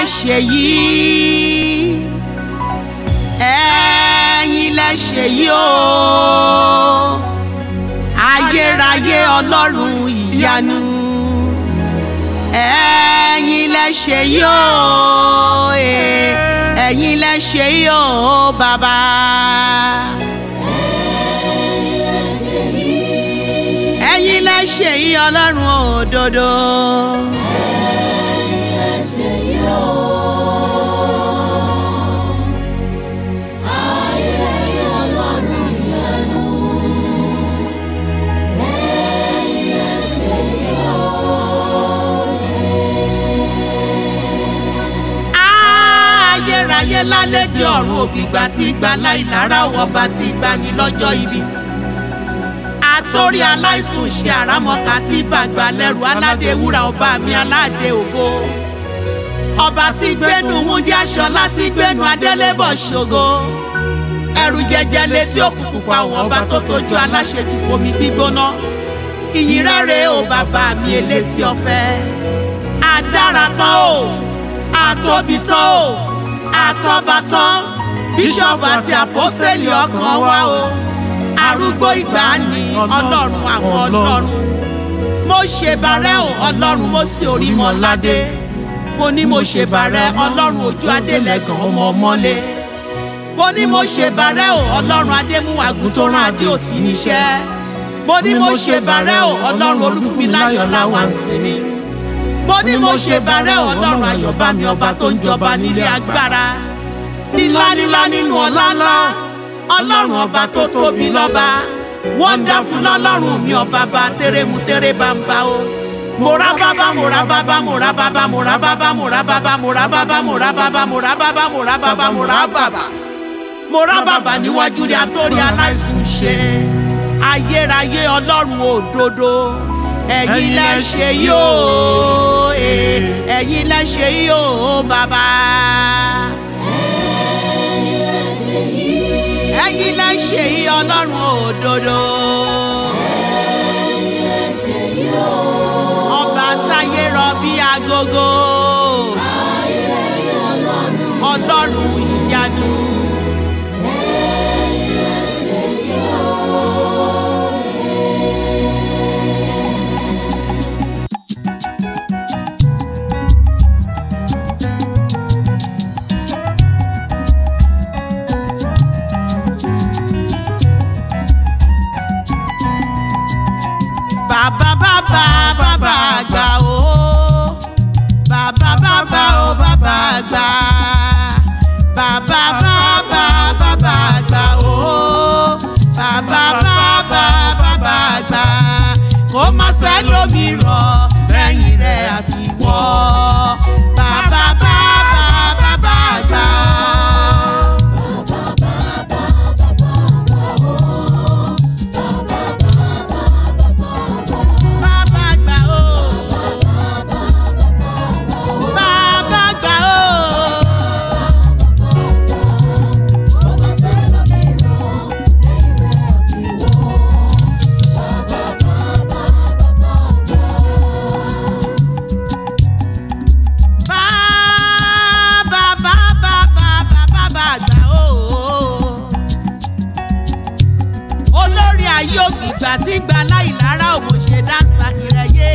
ṣe yìí ẹ̀yin lẹ ṣe yìí o ayérayé ọlọ́run ìyanu ẹ̀yin lẹ ṣe yìí o eh, ẹ̀yin lẹ ṣe yìí o bàbá. ẹ̀yin lẹ ṣe yìí ọlọ́run òdodo. ayérayé lálejò ọ̀run ògbìgbà tí gbà láìlára ọba tí gbani lọ́jọ́ ibi àtórí aláìsùn ṣe àrámọ́ka tí bàgbà lẹ́rù aládé wúrà ọba mi aládé ògo ọba tí gbénu múndí aṣọ láti gbénu adélébọ̀ ṣògo ẹrù jẹjẹ létí òkùnkùn pa àwọn ọba tó tójú aláṣejù omi gbígbóná ìyìn rẹ̀ o bàbá mi elétí ọ̀fẹ́ adára tán o àtóbi tán o àtọ́ba tán bíṣọ̀bù àti àpọ́sítélì ọkàn wa o arúgbó ìgbàanì ọlọ́run àwọn ọlọ́run mo ṣèbàrẹ́ o ọlọ́run mo sì orí mọ́ládé mo ní mo ṣèbàrẹ́ ọlọ́run ojú adélẹ́gàn ọmọ ọmọlé mo ní mo ṣèbàrẹ́ o ọlọ́run adémúwàgùn tó rán adé òtí níṣẹ́ mo ní mo ṣèbàrẹ́ o ọlọ́run olúfúnmiláyọ̀ láwọn àsìnmi mo ní mo ṣèbàrẹ́ o ọlọ́run ayọ̀bámi ọba tó ń jọba nílé agbára nílá nílá nínú ọlá ńlá ọlọ́run ọba tó tóbi lọ́ba wọ́ndáfún lọ́lọ́run mi ọba bá tẹ́rẹ́mu tẹ́rẹ́ bá ń bá o mora baba mora baba mora baba mora baba mora baba mora baba mora baba mora baba mora baba mora baba mora baba níwájú rẹ̀ àtòrí aláìsùn ṣe ayérayé ọlọ́run òdodo ẹ̀yin lẹ ṣe yóò ẹ̀yin lẹ ṣe yóò bàbá. ẹ̀yin lẹ ṣe yí ọlọ́run òdodo. ọba táyé rọ bí agogo. ọlọ́run ìyanu. bàbá bàbá bàbá àgbà o bàbá bàbá o bàbá àgbà bàbá bàbá bàbá àgbà o bàbá bàbá bàbá àgbà kó má sẹ́lómìíràn lẹ́yìn rẹ̀ àfiwọ́ bàbá bàbá bàbá àgbà. Bàbá àgbà o. Bàbá àgbà o. Bàbá bàbá bàbá bàbá àgbà o. Olórí ayé ògbìgbà tí gba láìlára òmòṣe dáńsà kìrẹ́yé.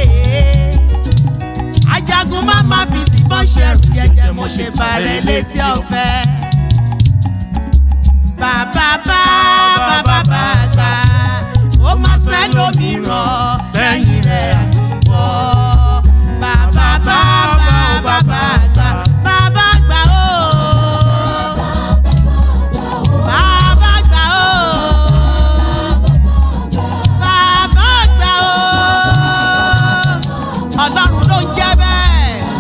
Ajagun má má fi tìbọn ṣẹ̀rù jẹjẹ mo ṣe bàrẹ̀ létí ọ̀fẹ́. Bàbá bá bàbá bá gbà ó má sẹ́lómìíràn lẹ́yìn rẹ̀ àfiwọ́. Bàbá bá bàbá bá gbà bàbá gbà ó. Bàbá gbà ó. Bàbá gbà ó. Ọlọ́run ló ń jẹ́ bẹ́ẹ̀.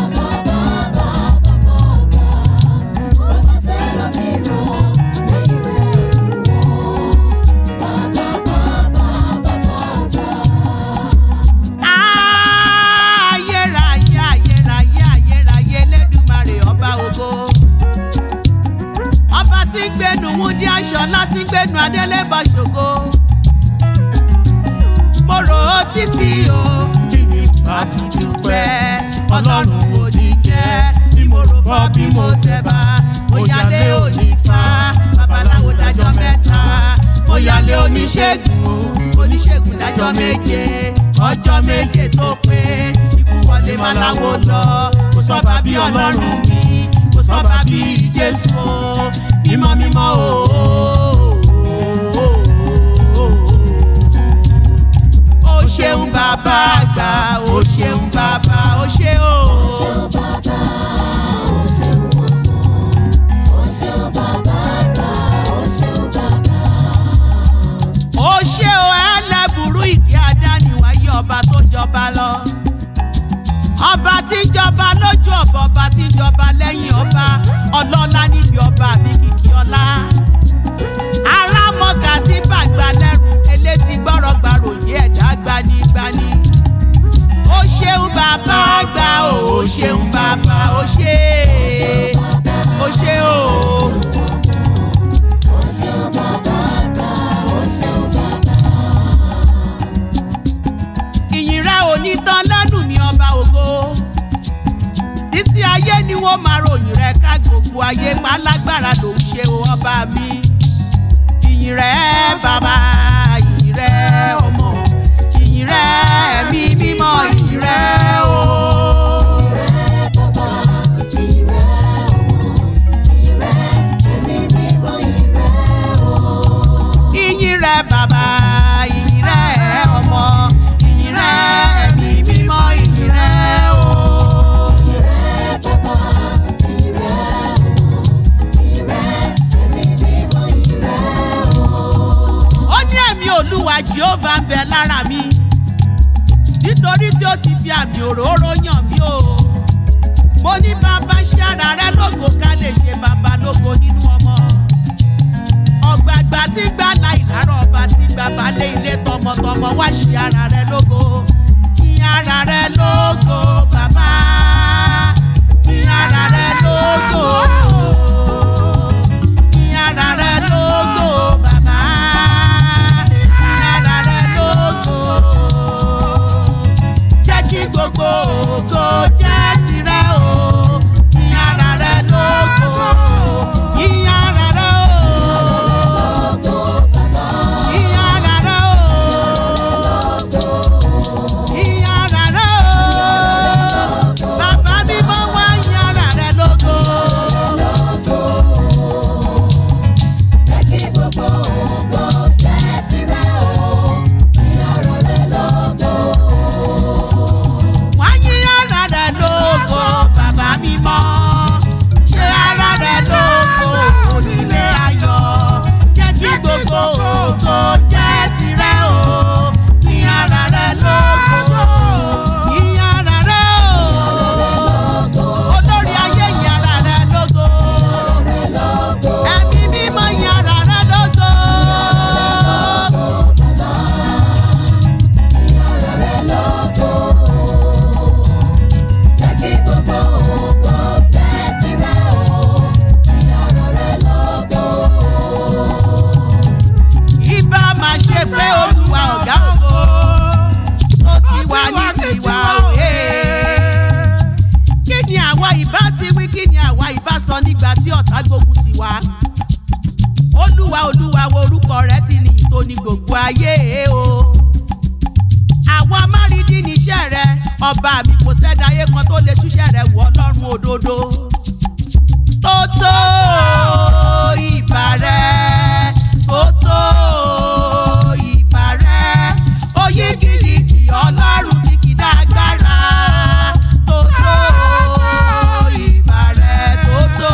Ayérayé ayérayé ayérayé Elédùmarè ọba ògo. Ọba tí ń gbénu wúndí aṣọ láti gbénu adélébọ̀ ṣògo. Mo rò ó títí o, kí ni màá fi dúpẹ́? Ọlọ́run ò ní jẹ́ bí mo rò fọ́ wọlé oníṣègùn o oníṣègùn dájọ́ méje ọjọ́ méje tó pé ikú wọlé maláwo lọ kò sọ́ba bí ọlọ́run mi kò sọ́ba bí jésù o mímọ́ mímọ́ o. ó ṣeun bàbá àgbà ó ṣeun bàbá ó ṣe o. ó ṣe o ẹlẹ́bùrú ìkí adániwáyé ọba tó jọba lọ. ọba tí ń jọba lójú ọba ọba tí ń jọba lẹ́yìn ọba ọlọ́lá níbi ọba mi kìkì ọlá. arámọ̀gà tí bàgbà lẹ́rù elétí gbọ́rọ̀ gbàròyé ẹ̀dá gbanigbani. ó ṣeun bàbá àgbà o ó ṣeun bàbá ó ṣe ó ṣe o. ìyìn rẹ ò ní tán lẹ́nu mi ọba ògo títí ayé ni wọ́n máa ròyìn rẹ ká gbogbo ayé pálágbára ló ń ṣe o ọba mi ìyìn rẹ bàbá ìyìn rẹ ọmọ ìyìn rẹ ẹ̀mí mímọ́ ìyìn rẹ o. ìyìn rẹ bàbá ìyìn rẹ ọmọ ìyìn rẹ ẹ̀mí mímọ́ ìyìn rẹ o. ó ní ẹ̀mí olúwa jehovah ń bẹ lára mi nítorí tí ó ti fi àmì òróró yàn mí o mo ní bàbá ṣe ara rẹ lógo ká lè ṣe bàbá lógo nínú ọmọ ọ̀gbàgbà tí gbà láì lárọ̀ ọba tí gbà balẹ̀ ilé tọmọtọmọ wá ṣe ara rẹ lógo kí ara rẹ lógo bàbá kí ara rẹ lógo kí ara rẹ lógo bàbá kí ara rẹ lógo jẹ́ kí gbogbo ògo jẹ́ tirẹ̀ o kí ara rẹ lógo kí ara rẹ o. Ìyára rẹ̀ o. Ìyára rẹ̀ o. Bàbá mi mọ́ wá ìyára rẹ̀ lógo. Wá ìyára rẹ̀ lógo, bàbá mi mọ́. Ṣé ara rẹ̀ lógo, onílé ayọ̀. Jẹ́ kí gbogbo ògo jẹ́ tirẹ̀ o. Ìyára rẹ̀ lógo. Ìyára rẹ̀ o. Olórí ayé ìyára rẹ̀ lógo. Ẹ̀mí mímọ́ ìyára rẹ̀ lógo. Ibà máa ṣe pé olúwa ọ̀gá ògo tó ti wà ní tiwa òye. Kí ni àwa ìbá ti wí kí ni àwa ìbá sọ nígbà tí ọ̀tá gbógun ti wá? Olúwa olúwa wo orúkọ rẹ̀ ti ní ìtò ní gbogbo ayé o. Àwa márìndí níṣẹ́ rẹ̀ ọba mi kò sẹ́dá ayé kan tó lè ṣúṣẹ́ rẹ̀ wọ̀ ọlọ́run òdodo. Tó tó ìbà rẹ̀, tó tó ìbà rẹ̀, oyígìyìgì ọlọ́run ní kìdá agbára. Tó tó ìbà rẹ̀, tó tó,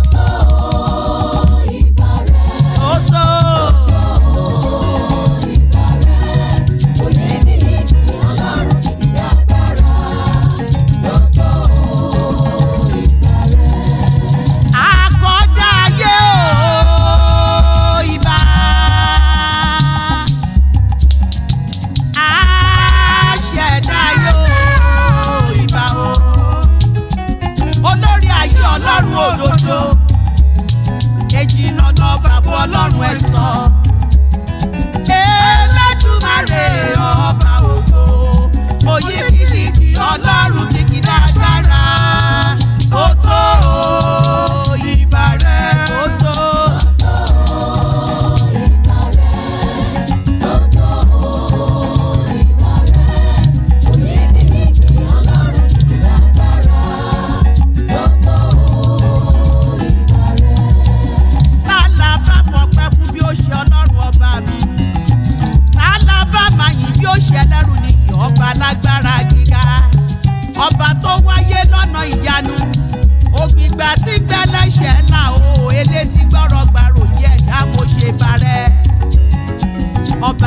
tó tó. Àkọ́dá ayé o.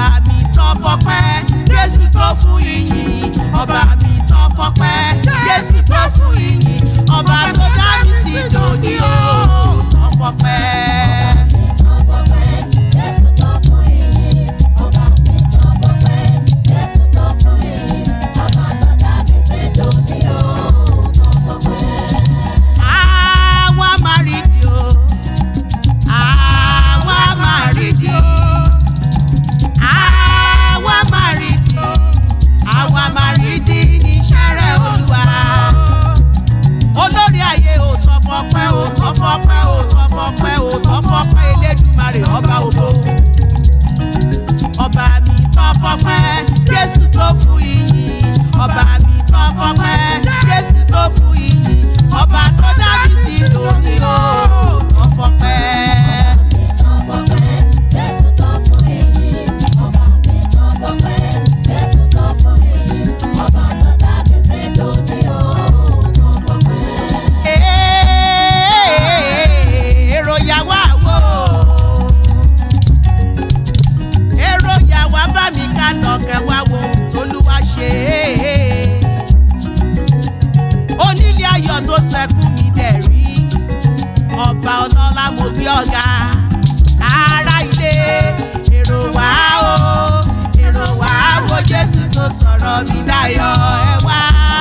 ọba mi tó fọpẹ́ jésù tó fún ìyìn ọba mi tó fọpẹ́ jésù tó fún ìyìn ọba tó dá mi sí dòní o tó fọpẹ́. àwa máa rí di o àwa máa rí di o àwa máa rí di àwa máa rí di níṣẹ́ rẹ̀ olúwa olórí ayé ò tọ́ fọpẹ́ ò tọ́ fọpẹ́ ò tọ́ fọpẹ́ ò tọ́ fọpẹ́ elédùmarè ọba ògo ọba mi tọ́ fọpẹ́ jésù tó fún iyì ọba mi tọ́ fọpẹ́ jésù tó fún iyì ọba tó dábì sí lórí o tọ́ fọpẹ́. èrò yàwó àwò èrò yàwó bá mi ká lọ́kẹ́ wá wo tolúwa ṣe é onílé ayọ̀ tó sẹ́kù mi dẹ̀ rí ọba ọlọ́lá mo gbé ọ̀gá ará ilé èrò wá o èrò wá wo jésù tó sọ̀rọ̀ mi dáyọ̀ ẹ wá.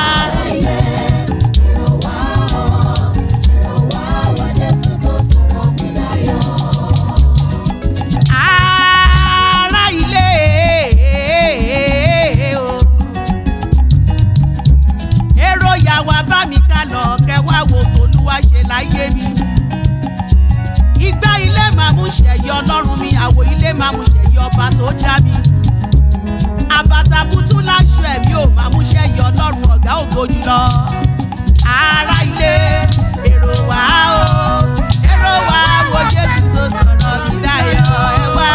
ará ilé o èrò yàwá bá mi ká lọ kẹwàá wo tolúwa ṣe láyé mi ìgbà ilé máa mú ṣẹ̀yí ọlọ́run mi àwọ̀ ilé máa mú ṣẹ̀yí ọba tó dá mi àbàtàbùtù láṣọ ẹ̀mí ò máa mú ṣẹ̀yí ọlọ́run ọ̀gá ògo jùlọ ará ilé èrò wá o èrò wá wo jésù tó sọ̀rọ̀ mi dáyọ̀ ẹ wá.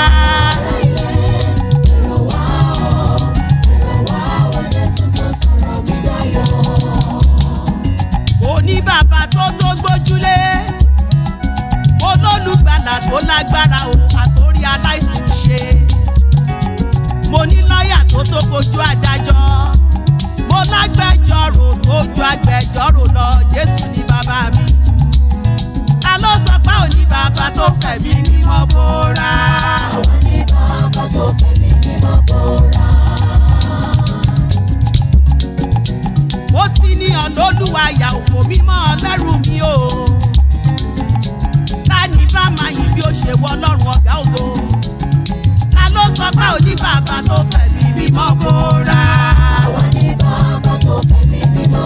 òní bàbá tó tó gbójúlé olólùgbàlà tó lágbára o àtórí aláìsàn ṣe mo ní lọ́ọ̀yà tó tó kojú adájọ́ mo lágbẹjọ́rò tó ju agbẹjọ́rò lọ jésù ní bàbá mi ta ló sọ pé òní bàbá tó fẹ̀mí mímọ́ bóra ó ti ní ọ̀nà olúwa yà òfò mímọ́ ọlẹ́rù mi o ta ni bá máa yìn bí ó ṣe wọ ọlọ́run ọ̀gá ògo ta ló sọ pé òní bàbá tó fẹ̀mí mímọ́ bóra ta ló sọ pé òní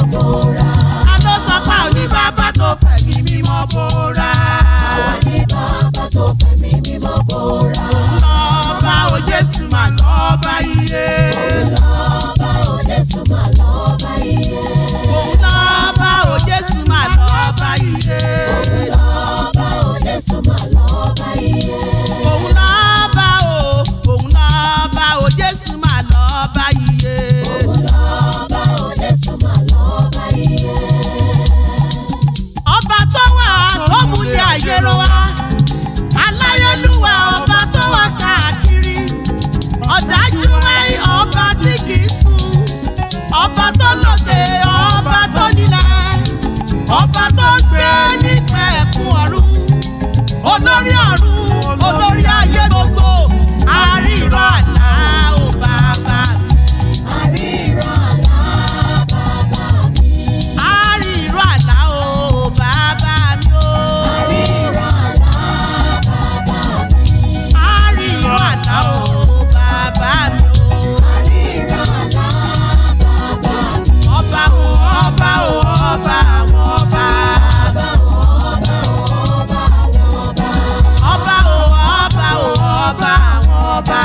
bàbá tó fẹ̀mí mímọ́ bóra lọ́ba o jésù mà lọ́ba iye òun lọ́ba o jésù mà lọ́ba iye òun lọ́ba o òun lọ́ba o jésù mà lọ́ba iye. ọba tó wà tó múlẹ̀ ayé ló wá aláyélúwà ọba tó wà káàkiri ọ̀dájú wáyé ọba tí kì í sùn ọba tó lókè ọba tó nílẹ̀ ọba tó ń gbé nípa ẹ̀kún ọ̀run olórí ọ̀run olórí ayé gbogbo àríran àlá ò bàbá mi. àríran àlá ò bàbá mi o. àríran àlá ò bàbá mi o. ọba o ọba o ọba àwọn ọba. ọba o ọba o ọba àwọn ọba.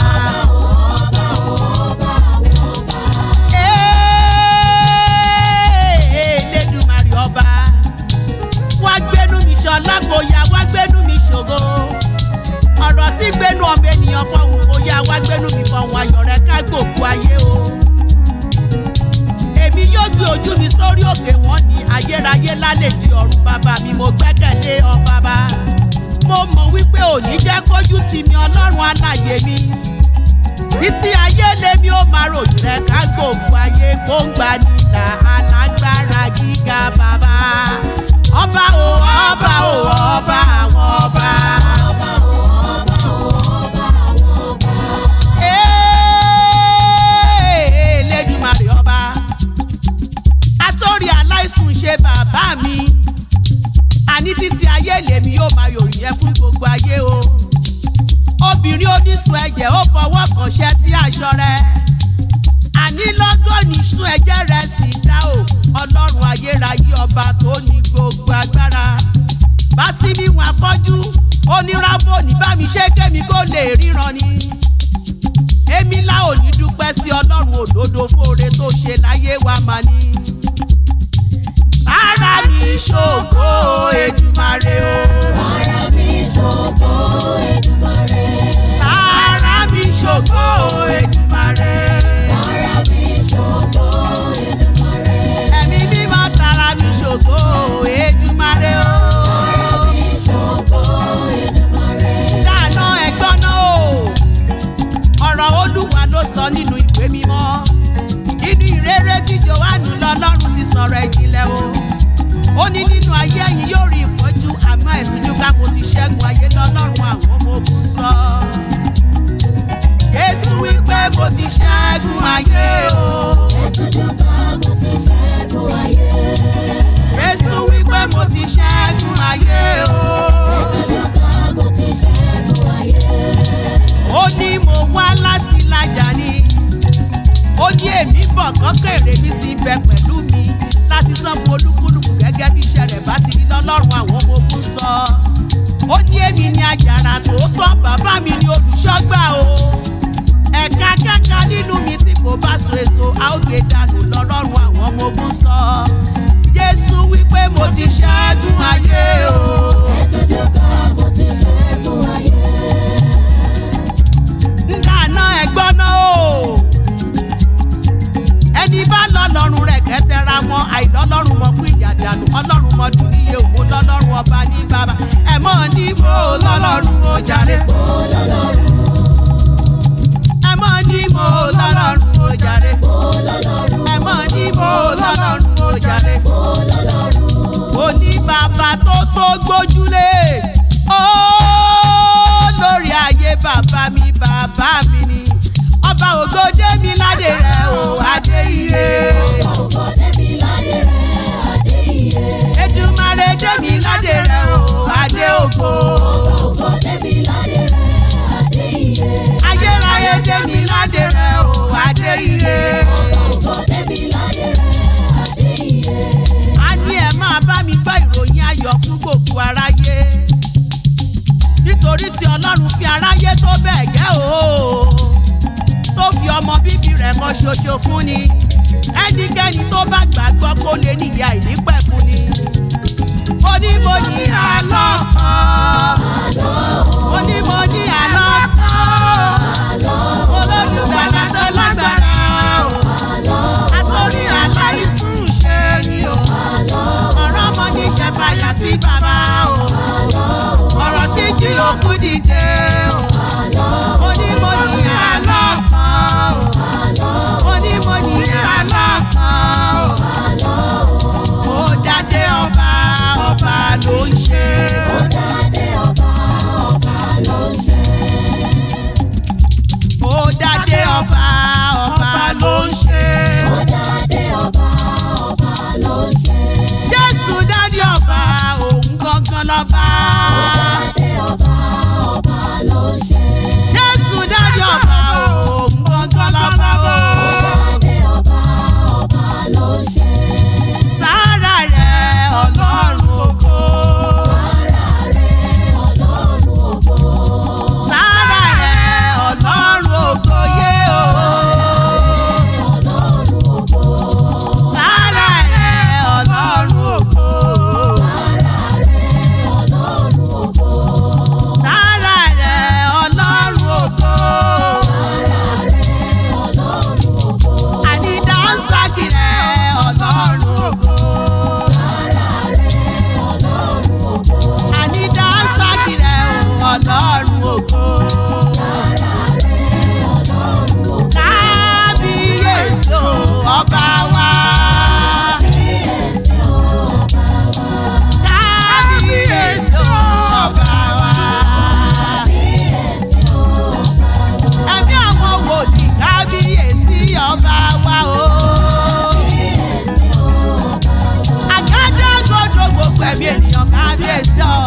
Ee, Elédùmarè ọba wá gbénú mi ṣọlá kò yá wá gbénú mi ṣògo ọ̀rọ̀ tí gbénú ọmọ ènìyàn fọ̀hún kò yá wá gbénú mi fọ̀hún ayọ̀ rẹ̀ ká gbòkú ayé o èmi yóò gbé ojú mi sórí òkè wọn ní ayérayé lálẹ́ di ọ̀run bàbá mi mo gbẹ́kẹ̀lé ọ bàbá mo mọ̀ wípé òní jẹ́ kójú tì mí ọlọ́run alàyè mi títí ayé lèmi ó máa ròyìn rẹ ká gbogbo ayé kó ń gbà nílà alágbára gíga bàbá ọba o ọba o ọba àwọn ọba. Ee, Elédùmarè ọba atórí aláìsùn ṣe bàbá mi àní títí ayé lèmi yóò máa yòrì yẹn fún gbogbo ayé o obìnrin onísun ẹ̀jẹ̀ ó fọwọ́ kàn ṣẹ́ tí aṣọ rẹ̀ àní lọ́gọ́nì sun ẹ̀jẹ̀ rẹ̀ sì dá o ọlọ́run ayérayé ọba tó ní gbogbo agbára bá tí mi wọn afọ́jú oníràbò ní bá mi ṣe kémi kó lè ríran ni èmi la ò ní dúpẹ́ sí ọlọ́run òdodo fóore tó ṣe láyé wa mà ní. ara mi ṣògo Èdùmàrè o. Ara mi ṣògo Èdùmàrè. ara mi ṣògo Èdùmàrè. Ara mi ṣògo Èdùmàrè. ẹ̀mí mímọ́ tara mi ṣògo Èdùmàrè o. Ara mi ṣògo Èdùmàrè. dáná ẹ̀gbọ́n náà o. ọ̀rọ̀ olúwa ló sọ nínú ìwé mímọ́. nínú ìrere tí johannu lọ́lọ́run ti sọ̀rọ̀ ìjìnlẹ̀ o. ó ní nínú ayé ẹ̀yin yóò rí ìpọ́njú àmọ́ ẹ̀túnjú ká mo ti ṣẹ́gun ayé lọ́lọ́run àwọn ọmọ ogun sọ. Jésù wípé mo ti ṣẹ́gun ayé o. Ẹ̀tújú kan mo ti ṣẹ́gun ayé. Jésù wípé mo ti ṣẹ́gun ayé o. Ẹ̀tújú kan mo ti ṣẹ́gun ayé. ó ní mo wá láti lájà ni ó ní èmi bọ̀ kọ́kẹ́rẹ́ mi sì bẹ pẹ̀lú mi láti san fún olúkúlùkù gẹ́gẹ́ bí iṣẹ́ rẹ̀ bá ti rí lọ́lọ́run àwọn ọmọ ogun sọ ó ní èmi ni àjàrà tòótọ́ bàbá mi ni olùṣọ́gbà o ẹ̀ka kẹ́ka nínú mi tí kò bá so èso a ó gbé dànù lọ́lọ́run àwọn ọmọ ogun sọ jésù wípé mo ti ṣẹ́gun ayé o. Ẹ̀tújú kan mo ti ṣẹ́gun ayé. dáná ẹgbọ́n náà o. ẹni bá lọ́lọ́run rẹ̀ kẹ́tẹ́ra mọ́ àìlọ́lọ́run mọ́ fún ìyàdànù ọlọ́run mọ́ dún níye òun lọ́lọ́run ọba ní bàbá ẹ̀ mọ́ ní mo lọ́lọ́run ó jàre. Mo lọ́lọ́run, ẹ̀ mọ́ ní mo lọ́lọ́run ó jàre. mo lọ́lọ́run, ẹ̀ mọ́ ní mo lọ́lọ́run ó jàre. mo lọ́lọ́run. ó ní bàbá tó tó gbójúlé ó lórí ayé bàbá mi bàbá mi ni ọba ògòdé mi ládé rẹ o adé iye Ọkọ̀ débi láyé rẹ̀ adé iye. Èdùmàrè dé mi ládé rẹ o adé ògo Ọkọ̀ débi láyé rẹ̀ adé iye. ayérayé dé mi ládé rẹ o adé iye Ọkọ̀ débi láyé rẹ̀ adé iye. a ní ẹ máa bá mi gbọ́ ìròyìn ayọ̀ fún gbogbo aráyé nítorí tí ọlọ́run fi aráyé tó bẹ́ẹ̀ gẹ́ o tó fi ọmọ bíbí rẹ̀ kan ṣoṣo fún ni ẹnikẹ́ni tó bá gbàgbọ́ kó lè níyà ìnípẹ̀kun ni mo ní mo ní àlọ́ kan mo ní mo ní àlọ́ kan olódùgbàlà tó lágbára o àtòrí aláìsùn ṣe ni o ọ̀rọ̀ ọmọ ní ṣẹ̀fàyà tí bàbá o ọ̀rọ̀ tí jí òkú dìde o mo ní mo ní àlọ́ kan o mo ní mo ní àlọ́ kan o ó dádé ọba ọba ló ń ṣe Ó dádé ọba, ọba ló ń ṣe. kábíyèsí ọ̀